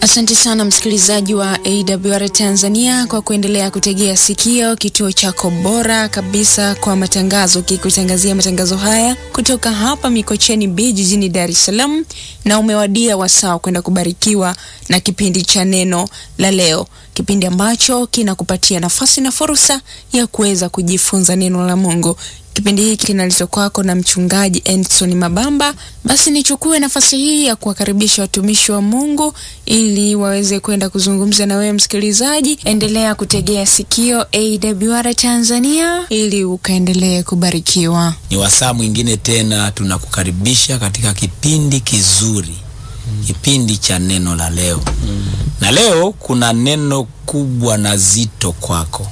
Asante sana msikilizaji wa AWR Tanzania kwa kuendelea kutegea sikio kituo chako bora kabisa kwa matangazo, kikutangazia matangazo haya kutoka hapa Mikocheni B jijini Dar es Salaam, na umewadia wasaa kwenda kubarikiwa na kipindi cha neno la leo, kipindi ambacho kinakupatia nafasi na fursa ya kuweza kujifunza neno la Mungu. Kipindi hiki kinaletwa kwako na mchungaji Endson Mabamba. Basi nichukue nafasi hii ya kuwakaribisha watumishi wa Mungu ili waweze kwenda kuzungumza na wewe msikilizaji. Endelea kutegea sikio AWR Tanzania ili ukaendelee kubarikiwa. Ni wasaa mwingine tena tunakukaribisha katika kipindi kizuri, kipindi cha neno la leo. Na leo kuna neno kubwa na zito kwako,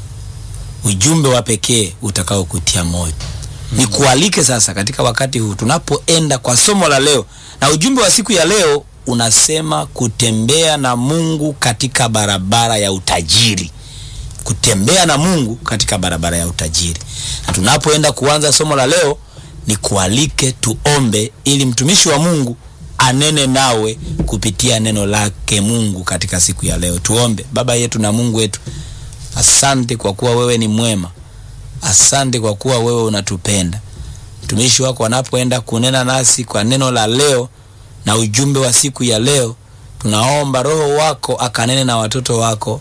ujumbe wa pekee utakao kutia moyo. Ni kualike sasa katika wakati huu tunapoenda kwa somo la leo, na ujumbe wa siku ya leo unasema kutembea na Mungu katika barabara ya utajiri. Kutembea na Mungu katika barabara ya utajiri. Na tunapoenda kuanza somo la leo, ni kualike tuombe, ili mtumishi wa Mungu anene nawe kupitia neno lake Mungu katika siku ya leo. Tuombe. Baba yetu na Mungu wetu, asante kwa kuwa wewe ni mwema. Asante kwa kuwa wewe unatupenda. Mtumishi wako anapoenda kunena nasi kwa neno la leo na ujumbe wa siku ya leo, tunaomba Roho wako akanene na watoto wako,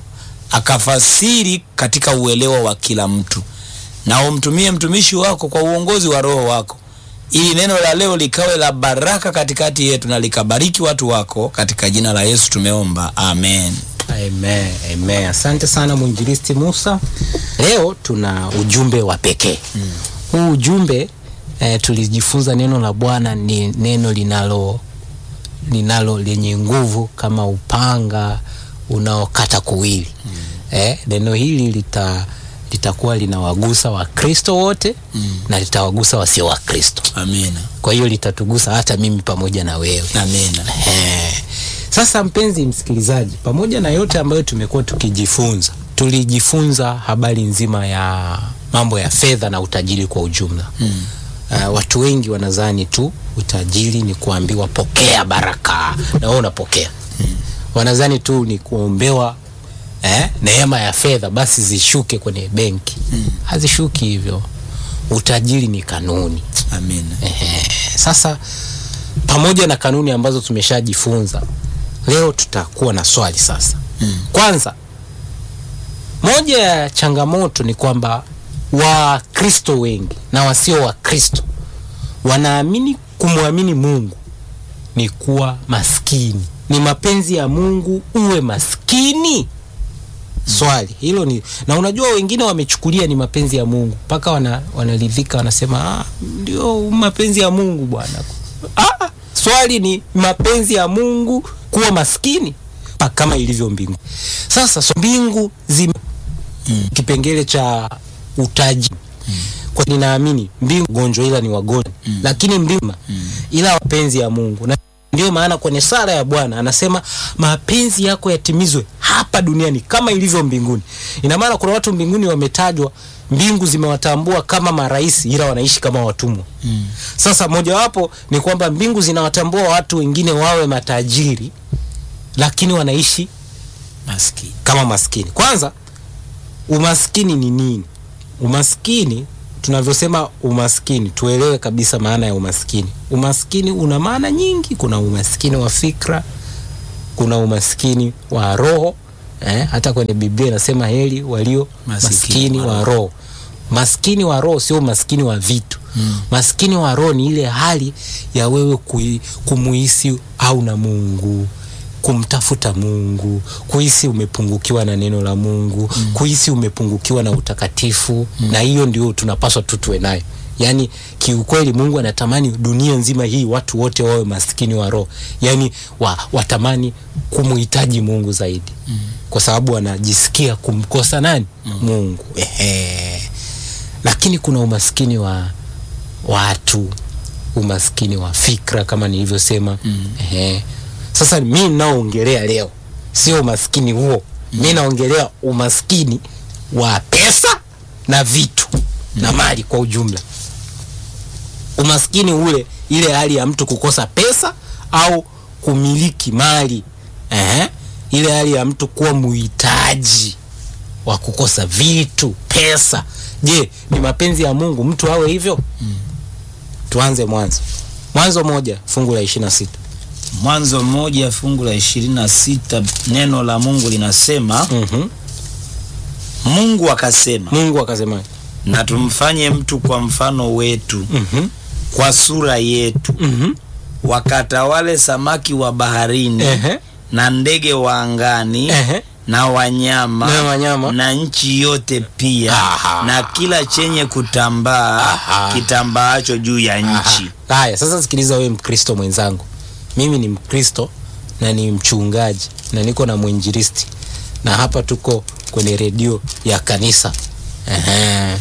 akafasiri katika uelewa wa kila mtu, na umtumie mtumishi wako kwa uongozi wa Roho wako, ili neno la leo likawe la baraka katikati yetu na likabariki watu wako, katika jina la Yesu tumeomba, amen. Amen, amen. Asante sana mwinjilisti Musa. Leo tuna ujumbe wa pekee mm. Huu ujumbe eh, tulijifunza neno la Bwana ni neno linalo linalo lenye nguvu kama upanga unaokata kuwili mm. Eh, neno hili lita litakuwa linawagusa Wakristo wote mm. na litawagusa wasio Wakristo. Amina. Kwa hiyo litatugusa hata mimi pamoja na wewe. Amina. Eh. Sasa mpenzi msikilizaji, pamoja na yote ambayo tumekuwa tukijifunza, tulijifunza habari nzima ya mambo ya fedha na utajiri kwa ujumla mm. Uh, watu wengi wanadhani tu utajiri ni kuambiwa pokea baraka na wewe unapokea mm. wanadhani tu ni kuombewa eh, neema ya fedha basi zishuke kwenye benki mm. hazishuki hivyo. Utajiri ni kanuni. Amina. Ehe. Sasa pamoja na kanuni ambazo tumeshajifunza leo tutakuwa na swali sasa. Mm. Kwanza, moja ya changamoto ni kwamba Wakristo wengi na wasio Wakristo wanaamini kumwamini Mungu ni kuwa maskini. Ni mapenzi ya Mungu uwe maskini? Swali hilo ni na, unajua wengine wamechukulia ni mapenzi ya Mungu mpaka wana, wanaridhika wanasema, ah, ndio mapenzi ya Mungu bwana. Ah, swali ni mapenzi ya Mungu kuwa maskini pa kama ilivyo mbingu. Sasa so mbingu zime mm. kipengele cha utaji mm. kwa ninaamini mbingu gonjwa ila ni wagonjwa mm. lakini mbingu mm. ila mapenzi ya Mungu na ndio maana kwenye sala ya Bwana anasema mapenzi yako yatimizwe hapa duniani kama ilivyo mbinguni. Ina maana kuna watu mbinguni wametajwa, mbingu zimewatambua kama marais, ila wanaishi kama watumwa mm. Sasa mojawapo ni kwamba mbingu zinawatambua watu wengine wawe matajiri, lakini wanaishi Maskini. kama maskini. Kwanza, umaskini ni nini? Umaskini tunavyosema umaskini, tuelewe kabisa maana ya umaskini. Umaskini una maana nyingi. Kuna umaskini wa fikra, kuna umaskini wa roho eh, hata kwenye Biblia inasema heri walio Masikini maskini wa wa roho. Maskini wa roho sio maskini wa vitu mm. Maskini wa roho ni ile hali ya wewe kui- kumuhisi au na Mungu kumtafuta Mungu, kuhisi umepungukiwa na neno la Mungu mm. kuhisi umepungukiwa na utakatifu mm. na hiyo ndio tunapaswa tu tuwe nayo. Yaani kiukweli Mungu anatamani dunia nzima hii watu wote wawe maskini wa roho, yaani wa, watamani kumuhitaji Mungu zaidi mm. kwa sababu wanajisikia kumkosa nani? mm. Mungu. Ehe. Lakini kuna umaskini wa watu, umaskini wa fikra kama nilivyosema mm. Ehe. Sasa mi ninaoongelea leo sio umaskini huo mm. mi naongelea umaskini wa pesa na vitu mm. na mali kwa ujumla. Umaskini ule, ile hali ya mtu kukosa pesa au kumiliki mali Ehe. ile hali ya mtu kuwa muhitaji wa kukosa vitu pesa je ni mapenzi ya mungu mtu awe hivyo mm. tuanze mwanzo mwanzo moja fungu la ishiri na sita Mwanzo mmoja fungu la ishirini na sita neno la Mungu linasema mm-hmm. Mungu akasema, mungu akasema na tumfanye mtu kwa mfano wetu, mm-hmm. kwa sura yetu, mm-hmm. wakatawale samaki wa baharini Ehe. na ndege wa angani Ehe. na wanyama Na wanyama. na nchi yote pia Aha. na kila chenye kutambaa Aha. kitambaacho juu ya nchi. Aha. haya sasa sikiliza wewe mkristo mwenzangu mimi ni mkristo na ni mchungaji na niko na mwinjilisti na hapa tuko kwenye redio ya kanisa Ehe.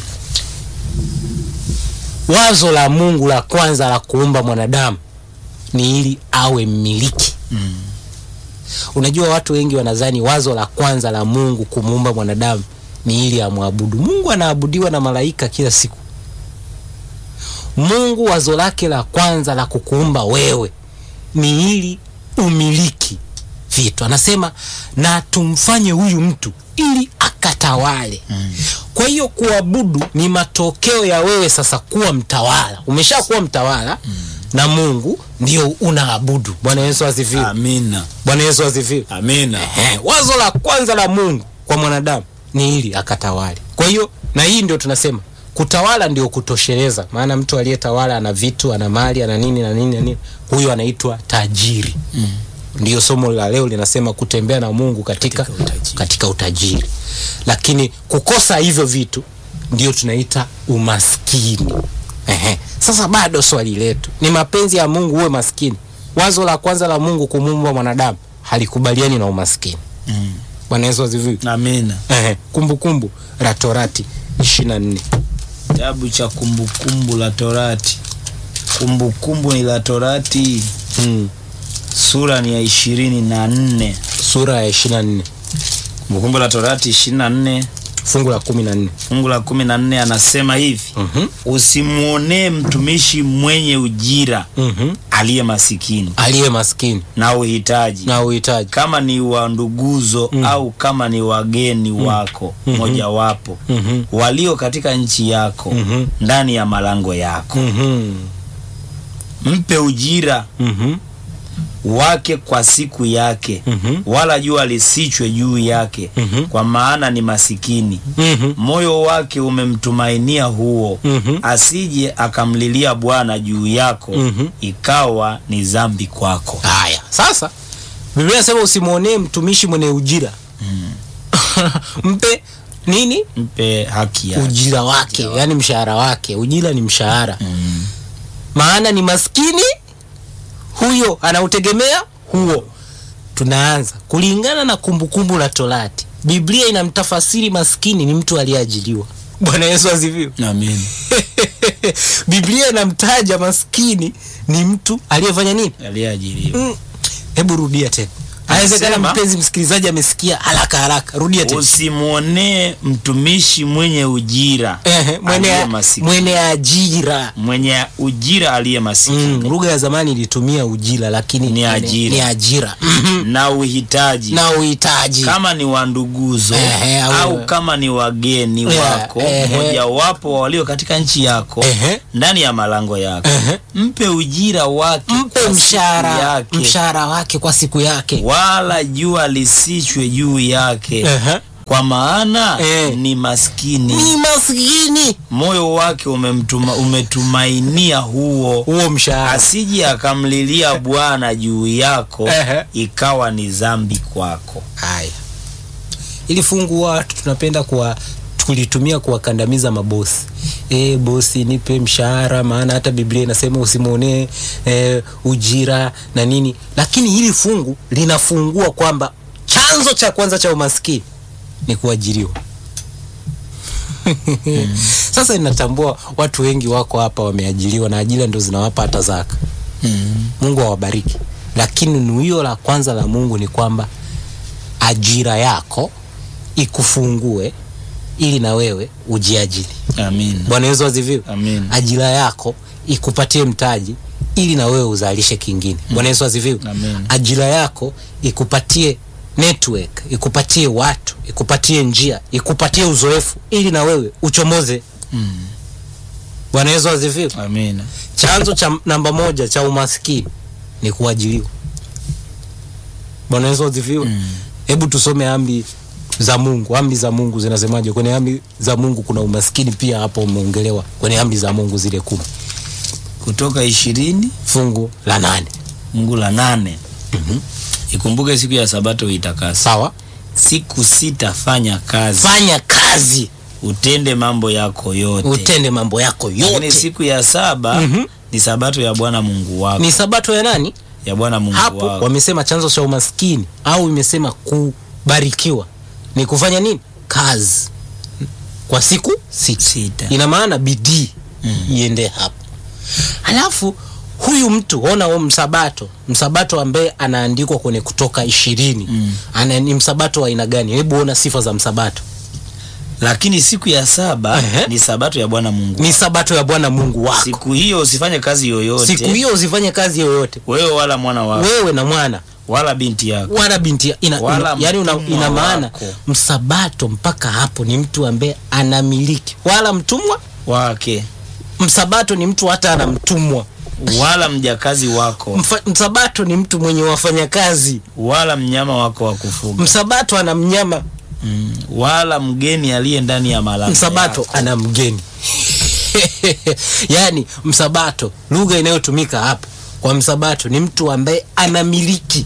wazo la mungu la kwanza la kuumba mwanadamu ni ili awe mmiliki Mm. unajua watu wengi wanadhani wazo la kwanza la mungu kumuumba mwanadamu ni ili amwabudu mungu anaabudiwa na malaika kila siku mungu wazo lake la kwanza la kukuumba wewe ni ili umiliki vitu anasema na tumfanye huyu mtu ili akatawale mm. kwa hiyo kuabudu ni matokeo ya wewe sasa kuwa mtawala umeshakuwa mtawala mm. na mungu ndio unaabudu bwana yesu asifiwe Amina. bwana yesu asifiwe Amina. Ehe, wazo la kwanza la mungu kwa mwanadamu ni ili akatawale kwa hiyo na hii ndio tunasema kutawala ndio kutosheleza maana mtu aliyetawala ana vitu ana mali ana nini na nini na nini huyo anaitwa tajiri mm. ndiyo somo la leo linasema kutembea na mungu katika, Katika utajiri. katika utajiri lakini kukosa hivyo vitu ndio tunaita umaskini Ehe. sasa bado swali letu ni mapenzi ya mungu uwe maskini wazo la kwanza la mungu kumuumba mwanadamu halikubaliani na umaskini Mm. bwana yesu asifiwe Amina. Ehe, kumbukumbu la torati ishirina nne Kitabu cha kumbukumbu la Torati. Kumbukumbu ni la Torati, mm. sura ni ya ishirini na nne. sura ya ishirina nne Kumbukumbu la Torati ishirini na nne fungu la kumi na nne fungu la kumi na nne anasema hivi Mhm. usimwonee mtumishi mwenye ujira Mhm. aliye masikini aliye maskini na uhitaji na uhitaji kama ni wa nduguzo au kama ni wageni wako mojawapo Mhm. walio katika nchi yako Mhm. ndani ya malango yako Mhm. mpe ujira Mhm. wake kwa siku yake Mhm. wala jua lisichwe juu yake Mhm. kwa maana ni masikini Mhm. moyo wake umemtumainia huo Mhm. asije akamlilia bwana juu yako Mhm. ikawa ni zambi kwako haya sasa biblia nasema usimwonee mtumishi mwenye ujira mpe nini mpe haki yake ujira wake yani mshahara wake ujira ni mshahara Mm. maana ni maskini huyo anautegemea huo tunaanza kulingana na kumbukumbu la torati biblia inamtafasiri maskini ni mtu aliyeajiliwa bwana yesu asifiwe Amen. biblia inamtaja maskini ni mtu aliyefanya nini aliyeajiriwa Mm. hebu rudia tena awezekana Anasema- mpenzi msikilizaji amesikia haraka haraka rudia tena usimwonee mtumishi mwenye ujira Ehe, mwenye, aliye masikini. mwenye ajira mwenye ujira aliye masikini mm, lugha ya zamani ilitumia ujira lakini Ni ajira. ni ajira Mhm. na uhitaji na uhitaji kama ni wanduguzo Ehe, au- au kama ni wageni Yeah, wako ehe. mojawapo walio katika nchi yako Ehe. ndani ya malango yako Ehe. mpe ujira wake mpe kwa siku mshahara yake, mshahara wake kwa siku yake wala jua lisichwe juu yake Ehe. kwa maana Eh. ni maskini ni maskini moyo wake umemtuma, umetumainia huo huo mshahara asije akamlilia bwana juu yako Ehe. ikawa ni zambi kwako haya ili fungu watu tunapenda kuwa kulitumia kuwakandamiza mabosi e, bosi nipe mshahara maana hata biblia inasema usimwonee e, ujira na nini lakini hili fungu linafungua kwamba chanzo cha kwanza cha umaskini ni kuajiriwa sasa inatambua watu wengi wako hapa wameajiriwa na ajira ndo zinawapa hata zaka mungu awabariki lakini nuio la kwanza la mungu ni kwamba ajira yako ikufungue ili na wewe ujiajiri amin bwana yesu aziviwe Amin. ajira yako ikupatie mtaji ili na wewe uzalishe kingine bwana yesu aziviwe Amin. ajira yako ikupatie network ikupatie watu ikupatie njia ikupatie uzoefu ili na wewe uchomoze Mm. bwana yesu asifiwe Amina. chanzo cha namba moja cha umaskini ni kuajiliwa bwana yesu asifiwe Mm. hebu tusome amri za mungu amri za mungu zinasemaje kwenye amri za mungu kuna umaskini pia hapo umeongelewa kwenye amri za mungu zile kumi Kutoka ishirini fungu la nane fungu la nane ikumbuke siku ya sabato uitakasa sawa siku sita fanya kazi fanya kazi utende mambo yako yote utende mambo yako lakini yote siku ya saba Mhm. ni sabato ya bwana mungu wako ni sabato ya nani ya bwana mungu hapo wako wamesema chanzo cha umaskini au imesema kubarikiwa ni kufanya nini kazi kwa siku sita sita ina maana bidii Mm. iende hapo halafu huyu mtu ona huo msabato msabato ambaye anaandikwa kwenye kutoka ishirini Mm. ana ni msabato wa aina gani hebu ona sifa za msabato lakini siku ya saba Ehe. ni sabato ya bwana mungu ni sabato ya bwana mungu wako siku hiyo usifanye kazi yoyote siku hiyo usifanye kazi yoyote wewe wala mwana wako wewe na mwana wala binti yako wala binti ya- ina, Wala ina, yani una, mtumwa ina maana wako. msabato mpaka hapo ni mtu ambaye anamiliki wala mtumwa wake msabato ni mtu hata ana mtumwa wala mjakazi wako Mfa, msabato ni mtu mwenye wafanyakazi wala mnyama wako wa kufuga msabato ana mnyama mm. wala mgeni aliye ndani ya malango msabato yako. ana mgeni yaani msabato lugha inayotumika hapo kwa msabato ni mtu ambaye anamiliki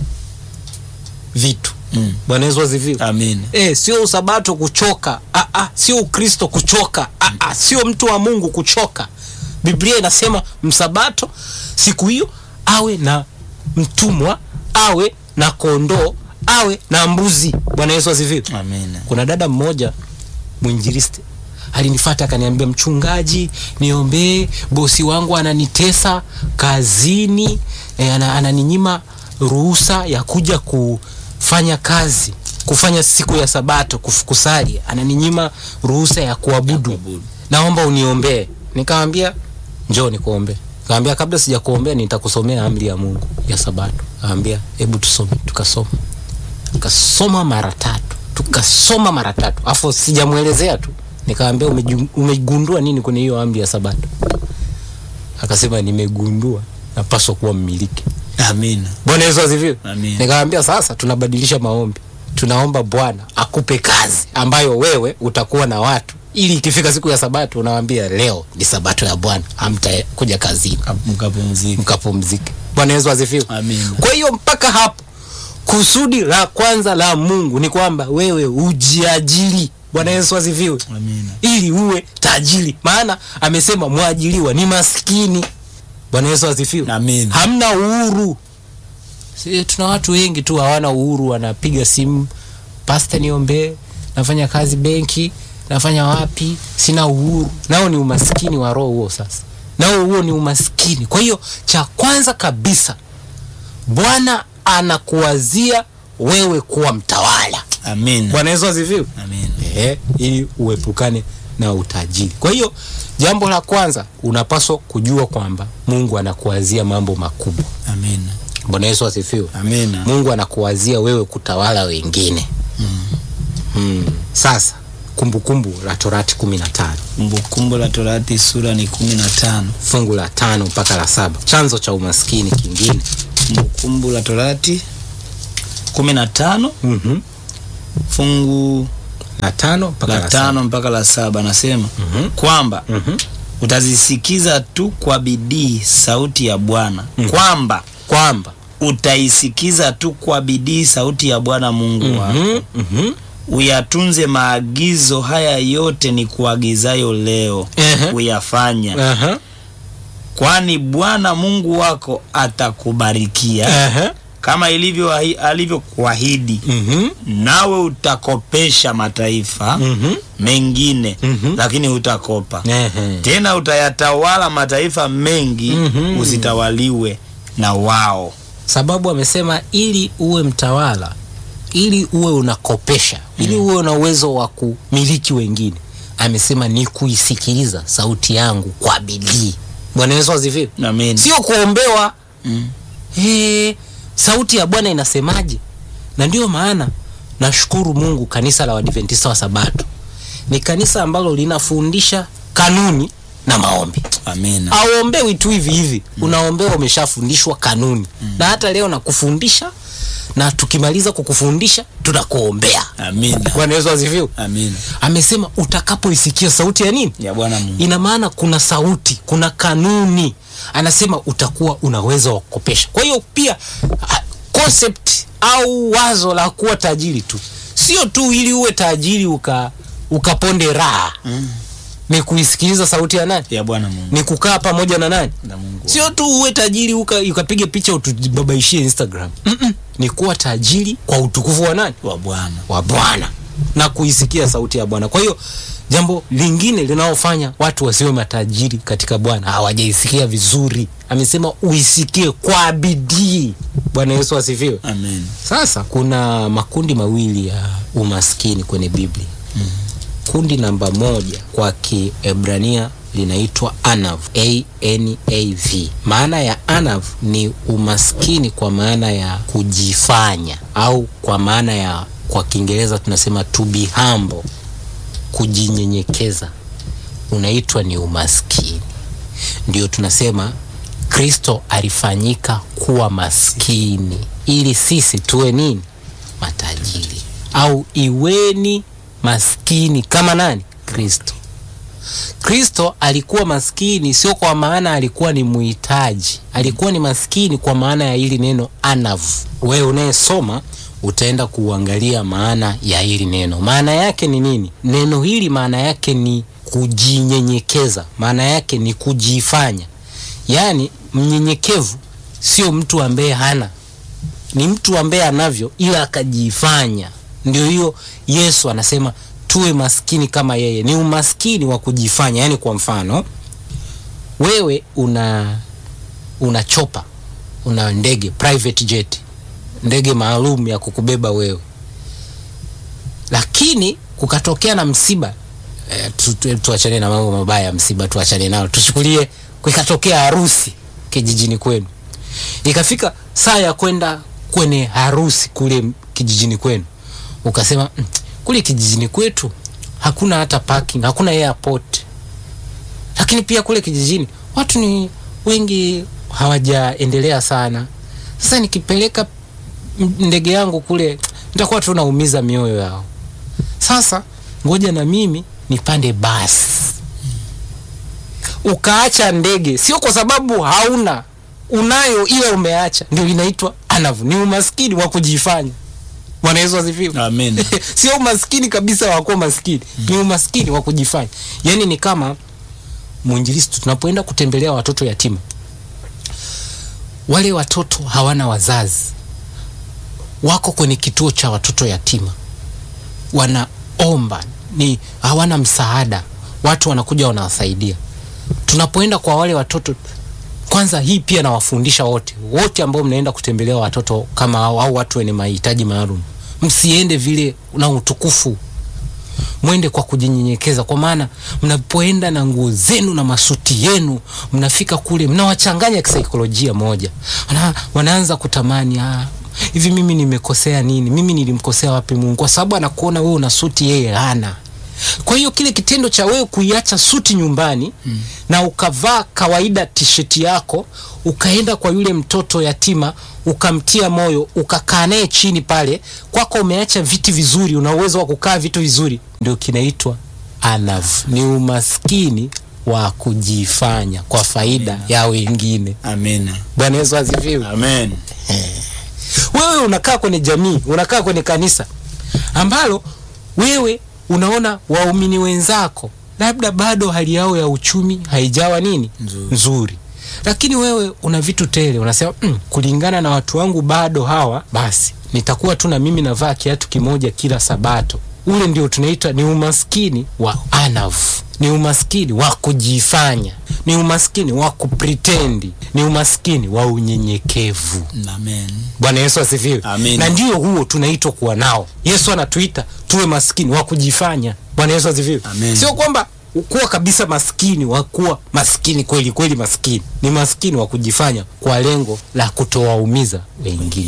vitu Mm. bwana yesu asifiwe Amin. e, sio usabato kuchoka ah, ah, sio ukristo kuchoka ah, ah, sio mtu wa mungu kuchoka biblia inasema msabato siku hiyo awe na mtumwa awe na kondoo awe na mbuzi bwana yesu asifiwe Amin. kuna dada mmoja mwinjilisti alinifata akaniambia mchungaji niombee bosi wangu ananitesa kazini e, ana, ananinyima ruhusa ya kuja kufanya kazi kufanya siku ya sabato kuf- kusali ananinyima ruhusa ya kuabudu kuabudu. naomba uniombee nikamwambia njoo nikuombee kaambia kabla sija kuombea nitakusomea amri ya mungu ya sabato kaambia hebu tusome tukasoma tukasoma mara tatu tukasoma mara tatu afu sijamwelezea tu nikamwambia "Umeju- umegundua nini kwenye hiyo amri ya sabato akasema nimegundua napaswa kuwa mmiliki Amina. bwana yesu asifiwe Amin. nikamwambia sasa tunabadilisha maombi tunaomba bwana akupe kazi ambayo wewe utakuwa na watu ili ikifika siku ya sabato unawambia leo ni sabato ya bwana hamtakuja kazini Mkapumzika. mkapumzike bwana yesu asifiwe Amin. kwa hiyo mpaka hapo kusudi la kwanza la mungu ni kwamba wewe ujiajiri bwana yesu asifiwe Amina. ili uwe tajiri maana amesema mwajiliwa ni maskini bwana yesu asifiwe Amin. hamna uhuru si, tuna watu wengi tu hawana uhuru wanapiga simu pasta niombee nafanya kazi benki nafanya wapi sina uhuru nao ni umaskini wa roho huo sasa nao huo ni umaskini kwa hiyo cha kwanza kabisa bwana anakuwazia wewe kuwa mtawala Amina. bwana yesu asifiwe Amina. Ehe, ili uepukane na utajiri kwa hiyo jambo la kwanza unapaswa kujua kwamba mungu anakuwazia mambo makubwa Amina. bwana yesu asifiwe Amina. mungu anakuwazia wewe kutawala wengine mm. Mm. sasa kumbukumbu la torati kumi na tano Kumbukumbu la Torati sura ni kumi na tano. fungu la tano mpaka la saba chanzo cha umaskini kingine Kumbukumbu la Torati kumi na tano mm-hmm. fungu la tano mpaka la la, saba tano mpaka la saba anasema Mhm. kwamba mm-hmm. utazisikiza tu kwa bidii sauti ya Bwana kwamba kwamba utaisikiza tu kwa bidii sauti ya Bwana Mungu wako mm-hmm. mm-hmm. uyatunze maagizo haya yote ni kuagizayo leo Ehe. uyafanya uh-huh. kwani Bwana Mungu wako atakubarikia uh-huh. kama ilivyo ahi- alivyokuahidi mm-hmm. nawe utakopesha mataifa mm-hmm. mengine Mhm. lakini hutakopa Ehe. tena utayatawala mataifa mengi Mhm. usitawaliwe na wao sababu amesema ili uwe mtawala ili uwe unakopesha ili uwe una uwezo wa kumiliki wengine amesema ni kuisikiliza sauti yangu kwa bidii bwana yesu asifiwe amen sio kuombewa Mm. hey, sauti ya bwana inasemaje na ndio maana nashukuru mungu kanisa la wadventista wa sabato ni kanisa ambalo linafundisha kanuni na maombi amina auombewi tu hivi hivi mm. unaombewa umeshafundishwa kanuni mm. na hata leo nakufundisha na tukimaliza kukufundisha tunakuombea amina bwana yesu asifiwe amina amesema utakapoisikia sauti ya nini ya bwana mungu ina maana kuna sauti kuna kanuni anasema utakuwa unaweza wa kukopesha kwa hiyo pia ah, concept au wazo la kuwa tajiri tu sio tu ili uwe tajiri uka ukaponde raha Mm. ni kuisikiliza sauti ya nani ya bwana mungu ni kukaa pamoja na nani na mungu sio tu uwe tajiri uka, ukapiga picha utubabaishie instagram Mm-mm. ni kuwa tajiri kwa utukufu wa nani wa bwana wa bwana na kuisikia sauti ya bwana kwa hiyo jambo lingine linalofanya watu wasiwe matajiri katika bwana hawajaisikia vizuri amesema uisikie kwa bidii bwana yesu asifiwe amen sasa kuna makundi mawili ya umaskini kwenye biblia mm. kundi namba moja kwa kiebrania linaitwa anav anav maana ya anav ni umaskini kwa maana ya kujifanya au kwa maana ya kwa kiingereza tunasema to be humble kujinyenyekeza unaitwa ni umaskini ndio tunasema kristo alifanyika kuwa maskini ili sisi tuwe nini matajiri au iweni maskini kama nani kristo kristo alikuwa maskini sio kwa maana alikuwa ni muhitaji alikuwa ni maskini kwa maana ya hili neno anavu wewe unayesoma utaenda kuangalia maana ya hili neno maana yake ni nini neno hili maana yake ni kujinyenyekeza maana yake ni kujifanya yaani mnyenyekevu sio mtu ambaye hana ni mtu ambaye anavyo ila akajifanya ndio hiyo yesu anasema tuwe maskini kama yeye ni umaskini wa kujifanya yaani kwa mfano wewe una una chopa una ndege private jet ndege maalum ya kukubeba wewe lakini kukatokea na msiba eh, tu, tu, tuachane na mambo mabaya ya msiba tuachane nao tuchukulie kukatokea harusi kijijini kwenu ikafika saa ya kwenda kwenye harusi kule kijijini kwenu ukasema "Mm, kule kijijini kwetu hakuna hata parking hakuna airport lakini pia kule kijijini watu ni wengi hawajaendelea sana sasa nikipeleka m- ndege yangu kule nitakuwa tu naumiza mioyo yao sasa ngoja na mimi nipande basi ukaacha ndege sio kwa sababu hauna unayo ila umeacha ndio inaitwa anavu ni umaskini wa kujifanya bwana yesu asifiwe amen sio umaskini kabisa wa kuwa maskini ni umaskini wa kujifanya yaani ni kama mwinjilisti tunapoenda kutembelea watoto yatima wale watoto hawana wazazi wako kwenye kituo cha watoto yatima wanaomba ni hawana msaada watu wanakuja wanawasaidia tunapoenda kwa wale watoto kwanza hii pia nawafundisha wote wote ambao mnaenda kutembelea watoto kama hao au watu wenye mahitaji maalum msiende vile na utukufu mwende kwa kujinyenyekeza kwa maana mnapoenda na nguo zenu na masuti yenu mnafika kule mnawachanganya kisaikolojia moja Wana, wanaanza kutamani ah, hivi mimi nimekosea nini mimi nilimkosea wapi mungu kwa sababu anakuona wewe una suti yeye hana kwa hiyo kile kitendo cha wewe kuiacha suti nyumbani mm. na ukavaa kawaida tisheti yako ukaenda kwa yule mtoto yatima ukamtia moyo ukakaa naye chini pale kwako umeacha viti vizuri una uwezo wa kukaa vitu vizuri ndio kinaitwa anav ni umaskini wa kujifanya kwa faida ya wengine amen bwana yesu asifiwe amen wewe unakaa kwenye jamii unakaa kwenye kanisa ambalo wewe unaona waumini wenzako labda bado hali yao ya uchumi haijawa nini Nzuri. nzuri lakini wewe una vitu tele unasema mm, kulingana na watu wangu bado hawa basi nitakuwa tu na mimi navaa kiatu kimoja kila sabato ule ndio tunaita ni umaskini wa anavu ni umaskini wa kujifanya ni umaskini wa kupritendi ni umaskini wa unyenyekevu amen bwana yesu asifiwe Amen. na ndio huo tunaitwa kuwa nao yesu anatuita tuwe maskini wa kujifanya bwana yesu asifiwe Amen. sio kwamba kuwa kabisa maskini wa kuwa maskini kweli kweli maskini ni maskini wa kujifanya kwa lengo la kutowaumiza wengine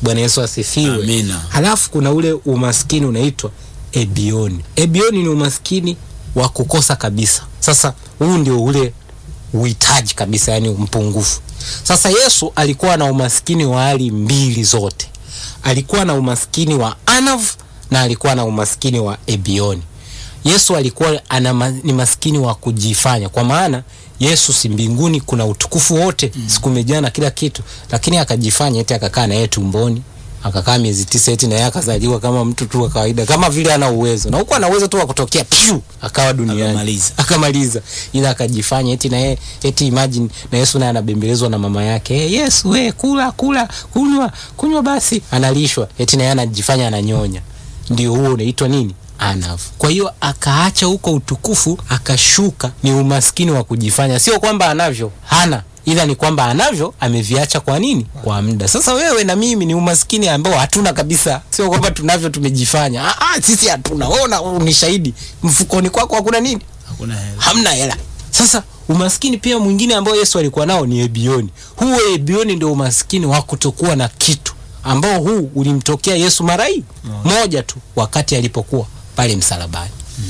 bwana yesu asifiwe Amina. halafu kuna ule umaskini unaitwa ebioni ebioni ni umaskini wa kukosa kabisa sasa huu ndio ule uhitaji kabisa yani mpungufu sasa yesu alikuwa na umaskini wa hali mbili zote alikuwa na umaskini wa anav na alikuwa na umaskini wa ebioni yesu alikuwa ana ma, ni maskini wa kujifanya kwa maana yesu si mbinguni kuna utukufu wote mm. siku imejaa na kila kitu lakini akajifanya eti akakaa na yeye tumboni akakaa miezi tisa eti naye akazaliwa kama mtu tu wa kawaida kama vile ana uwezo na huku ana uwezo tu wa kutokea pyu akawa duniani Akamaliza. akamaliza ila akajifanya eti na yeye eti imagine na yesu naye anabembelezwa na mama yake hey, yesu we kula kula kunywa kunywa basi analishwa eti naye anajifanya ananyonya ndio huo unaitwa nini anavu kwa hiyo akaacha huko utukufu akashuka ni umaskini wa kujifanya sio kwamba anavyo hana ila ni kwamba anavyo ameviacha kwa nini kwa muda sasa wewe na mimi ni umaskini ambao hatuna kabisa sio kwamba tunavyo tumejifanya ah, ah, sisi hatuna wewe ni shahidi mfukoni kwako hakuna nini hakuna hela hamna hela sasa umaskini pia mwingine ambao yesu alikuwa nao ni ebioni huu ebioni ndio umaskini wa kutokuwa na kitu ambao huu ulimtokea yesu mara hii moja tu wakati alipokuwa pale msalabani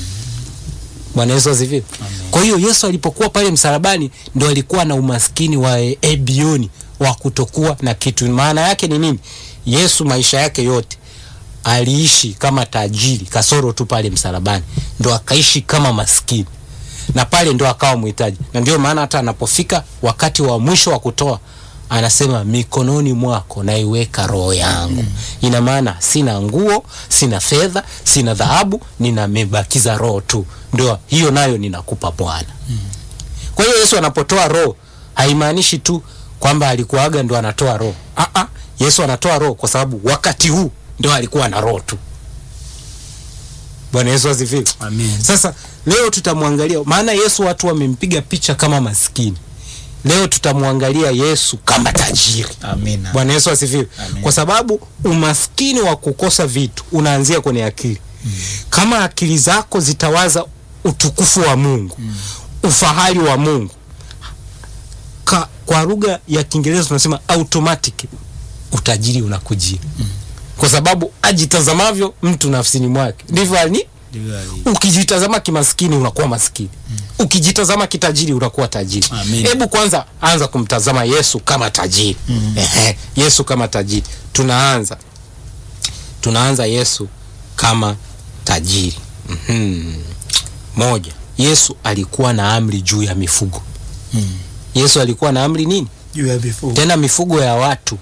bwana yesu asifiwe kwa hiyo yesu alipokuwa pale msalabani ndo alikuwa na umaskini wa e- ebioni wa kutokuwa na kitu maana yake ni nini yesu maisha yake yote aliishi kama tajiri kasoro tu pale msalabani ndo akaishi kama maskini na pale ndo akawa mhitaji na ndio maana hata anapofika wakati wa mwisho wa kutoa anasema mikononi mwako naiweka roho yangu mm. ina maana sina nguo sina fedha sina dhahabu ninamebakiza roho tu ndio hiyo nayo ninakupa bwana mm. kwa hiyo yesu anapotoa roho haimaanishi tu kwamba alikuaga ndo anatoa roho Aa, yesu anatoa roho kwa sababu wakati huu ndio alikuwa na roho tu bwana yesu asifiwe Amen. sasa leo tutamwangalia maana yesu watu wamempiga picha kama maskini leo tutamwangalia yesu kama tajiri amina bwana yesu asifiwe Amen. kwa sababu umaskini wa kukosa vitu unaanzia kwenye akili mm. kama akili zako zitawaza utukufu wa mungu mm. ufahari wa mungu Ka, kwa lugha ya kiingereza tunasema automatic utajiri unakujia mm. kwa sababu ajitazamavyo mtu nafsini mwake ndivyo ali Ndivyo alivyo. ukijitazama kimaskini unakuwa maskini mm. ukijitazama kitajiri unakuwa tajiri Amen. hebu kwanza anza kumtazama yesu kama tajiri mm. Ehe, yesu kama tajiri tunaanza tunaanza yesu kama tajiri mm-hmm. moja yesu alikuwa na amri juu ya mifugo Mm. yesu alikuwa na amri nini juu ya mifugo tena mifugo ya watu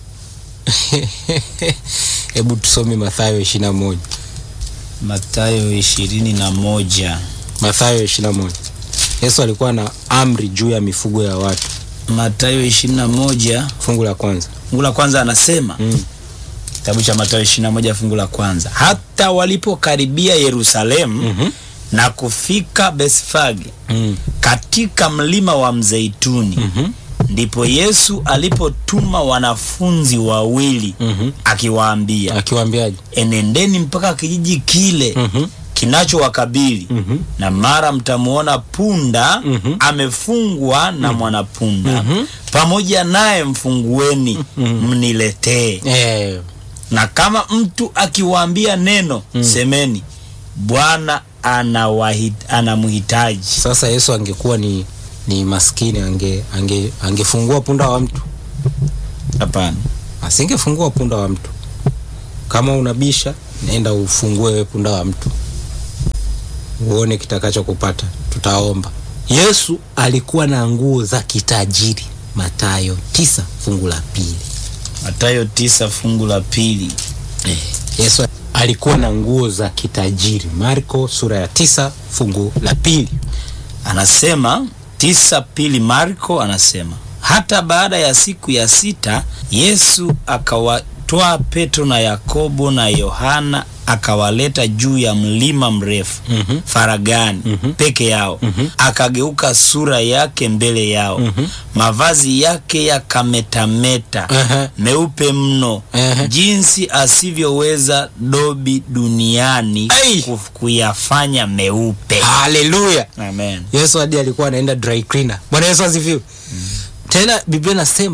hebu tusome mathayo ishirina moja matayo ishirini na moja mathayo ishirina moja yesu alikuwa na amri juu ya mifugo ya watu matayo ishirini na moja fungu la kwanza fungu la kwanza anasema mm. kitabu cha matayo ishirini na moja fungu la kwanza hata walipokaribia yerusalemu Mhm. na kufika besfage Mm. katika mlima wa mzeituni Mhm. ndipo yesu alipotuma wanafunzi wawili Mhm. akiwaambia akiwaambiaje enendeni mpaka kijiji kile Mhm. kinachowakabili Mhm. na mara mtamwona punda Mhm. amefungwa na mwanapunda Mhm. pamoja naye mfungueni mniletee eh, na kama mtu akiwaambia neno semeni bwana anawahit- anamhitaji sasa yesu angekuwa ni ni maskini ange ange angefungua punda wa mtu hapana asingefungua punda wa mtu kama unabisha nenda ufungue we punda wa mtu uone kitakacho kupata tutaomba yesu alikuwa na nguo za kitajiri matayo tisa fungu la pili matayo tisa fungu la pili eh, yesu alikuwa na nguo za kitajiri marko sura ya tisa fungu la pili anasema tisa pili marko anasema hata baada ya siku ya sita yesu akawatwaa petro na yakobo na yohana akawaleta juu ya mlima mrefu Mhm. faragani Mhm. peke yao Mhm. akageuka sura yake mbele yao Mhm. mavazi yake yakametameta Aha. meupe mno Aha. jinsi asivyoweza dobi duniani Ai! kuf- kuyafanya meupe haleluya amen yesu hadi alikuwa anaenda dry cleaner bwana yesu asifiwe mm. tena biblia nasema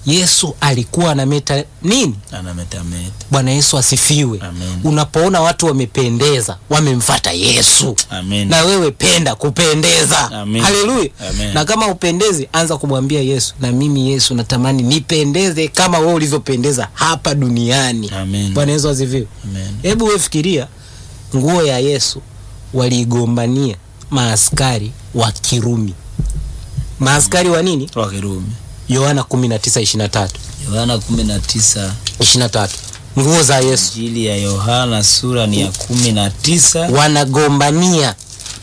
yesu alikuwa anameta nini anametameta bwana yesu asifiwe Amen. unapoona watu wamependeza wamemfata yesu Amen. na wewe penda kupendeza Amen. haleluya Amen. na kama upendezi anza kumwambia yesu na mimi yesu natamani nipendeze kama wewe ulivyopendeza hapa duniani Amen. bwana yesu asifiwe Amen. hebu wewe fikiria nguo ya yesu waliigombania maaskari wa kirumi maaskari wa nini wa Kirumi yohana 19:23 Yohana 19 23 nguo za yesu Injili ya Yohana sura ni ya 19 wanagombania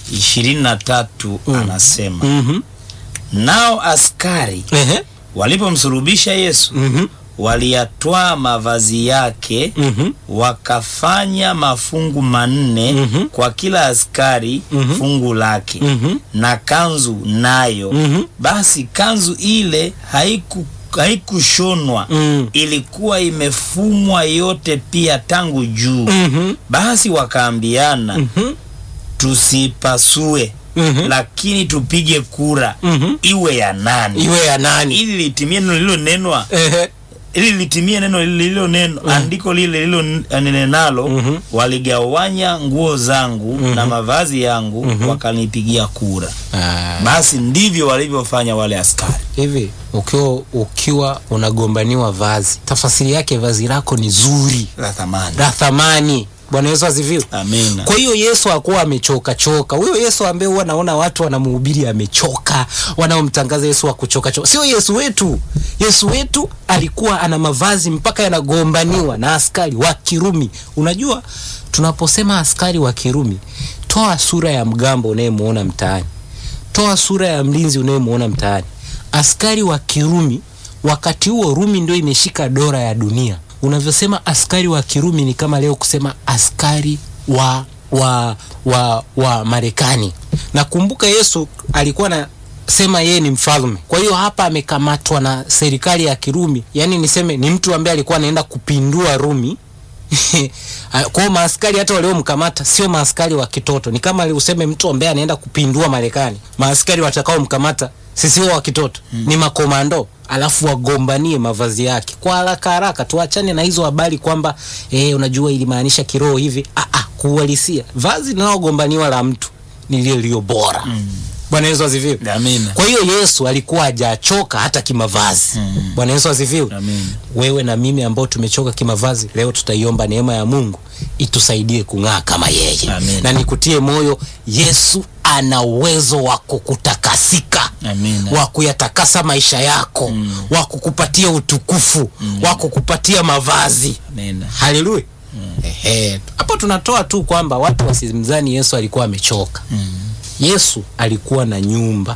23 anasema mm-hmm. nao askari Ehe. walipomsulubisha Yesu Mhm. waliyatwaa mavazi yake Mhm. wakafanya mafungu manne Mhm. kwa kila askari Mhm. fungu lake Mhm. na kanzu nayo Mhm. basi kanzu ile haiku haikushonwa Mm. ilikuwa imefumwa yote pia tangu juu Mhm. basi wakaambiana Mhm. tusipasue Mhm. lakini tupige kura Mhm. iwe ya nani iwe ya nani ili litimie neno lililonenwa Ehe. ili litimie neno lililo neno andiko lile lililonenalo Mhm. waligawanya nguo zangu na mavazi yangu wakanipigia kura Ah, basi ndivyo walivyofanya wale askari hivi ukiwa ukiwa unagombaniwa vazi tafasiri yake vazi lako ni zuri la thamani la thamani bwana yesu asifiwe amina kwa hiyo yesu hakuwa amechoka choka huyo yesu ambaye huwa naona watu wanamhubiri amechoka wanaomtangaza yesu wa kuchoka choka sio yesu wetu yesu wetu alikuwa ana mavazi mpaka yanagombaniwa na askari wa kirumi unajua tunaposema askari wa kirumi toa sura ya mgambo unayemuona mtaani toa sura ya mlinzi unayemuona mtaani askari wa kirumi wakati huo rumi ndio imeshika dola ya dunia unavyosema askari wa kirumi ni kama leo kusema askari wa wa wa wa marekani nakumbuka yesu alikuwa na sema yeye ni mfalme kwa hiyo hapa amekamatwa na serikali ya kirumi yaani niseme ni mtu ambaye alikuwa anaenda kupindua rumi kwa hiyo maaskari hata waliomkamata sio maaskari wa kitoto ni kama useme mtu ambaye anaenda kupindua marekani maaskari watakaomkamata sisio wa kitoto mm. ni makomando alafu wagombanie mavazi yake kwa haraka haraka tuachane na hizo habari kwamba eh, unajua ilimaanisha kiroho hivi ah, ah, kuuhalisia vazi linalogombaniwa la mtu ni lile lilio bora mm. bwana yesu asifiwe amina kwa hiyo yesu alikuwa hajachoka hata kimavazi mm. bwana yesu asifiwe Amen. wewe na mimi ambao tumechoka kimavazi leo tutaiomba neema ya mungu itusaidie kung'aa kama yeye Amen. na nikutie moyo yesu ana uwezo wa kukutakasika Amina. wa kuyatakasa maisha yako mm. wa kukupatia utukufu mm. wa kukupatia mavazi amina haleluya Ehe. hapo tunatoa tu kwamba watu wasimzani yesu alikuwa amechoka Mm. yesu alikuwa na nyumba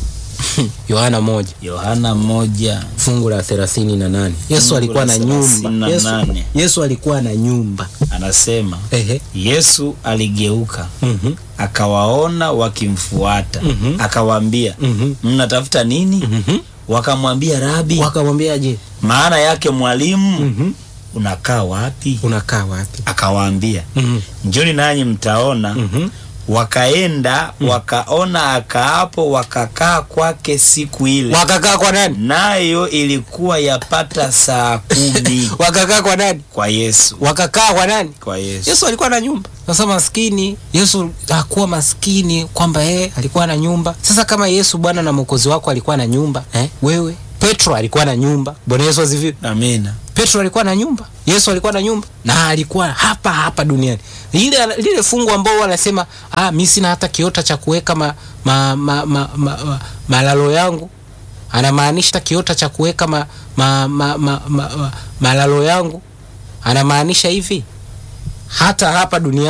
yohana moja yohana moja fungu la thelathini na nane yesu Fungu alikuwa la na thelathini nyumba na yesu, nane. yesu alikuwa na nyumba anasema Ehe. yesu aligeuka Mhm. akawaona wakimfuata Mhm. akawaambia Mhm. mnatafuta nini Mhm. wakamwambia rabi wakamwambia je maana yake mwalimu Mhm. unakaa wapi unakaa wapi akawaambia Mhm. njoni nanyi mtaona Mhm. wakaenda wakaona akaapo wakakaa kwake siku ile wakakaa kwa nani nayo ilikuwa yapata saa kumi wakakaa kwa nani kwa yesu wakakaa kwa nani kwa yesu yesu alikuwa na nyumba sasa maskini yesu hakuwa maskini kwamba yeye alikuwa na nyumba sasa kama yesu bwana na mwokozi wako alikuwa na nyumba eh? wewe petro alikuwa na nyumba bwana yesu aziviwe amina petro alikuwa na nyumba yesu alikuwa na nyumba na alikuwa hapa hapa duniani lile, lile fungu ambao wanasema ah, mi sina hata kiota cha kuweka ma, ma, ma, ma, ma, ma, malalo yangu anamaanisha kiota cha kuweka ma, ma, ma, ma, ma, ma, malalo yangu anamaanisha hivi hata hapa duniani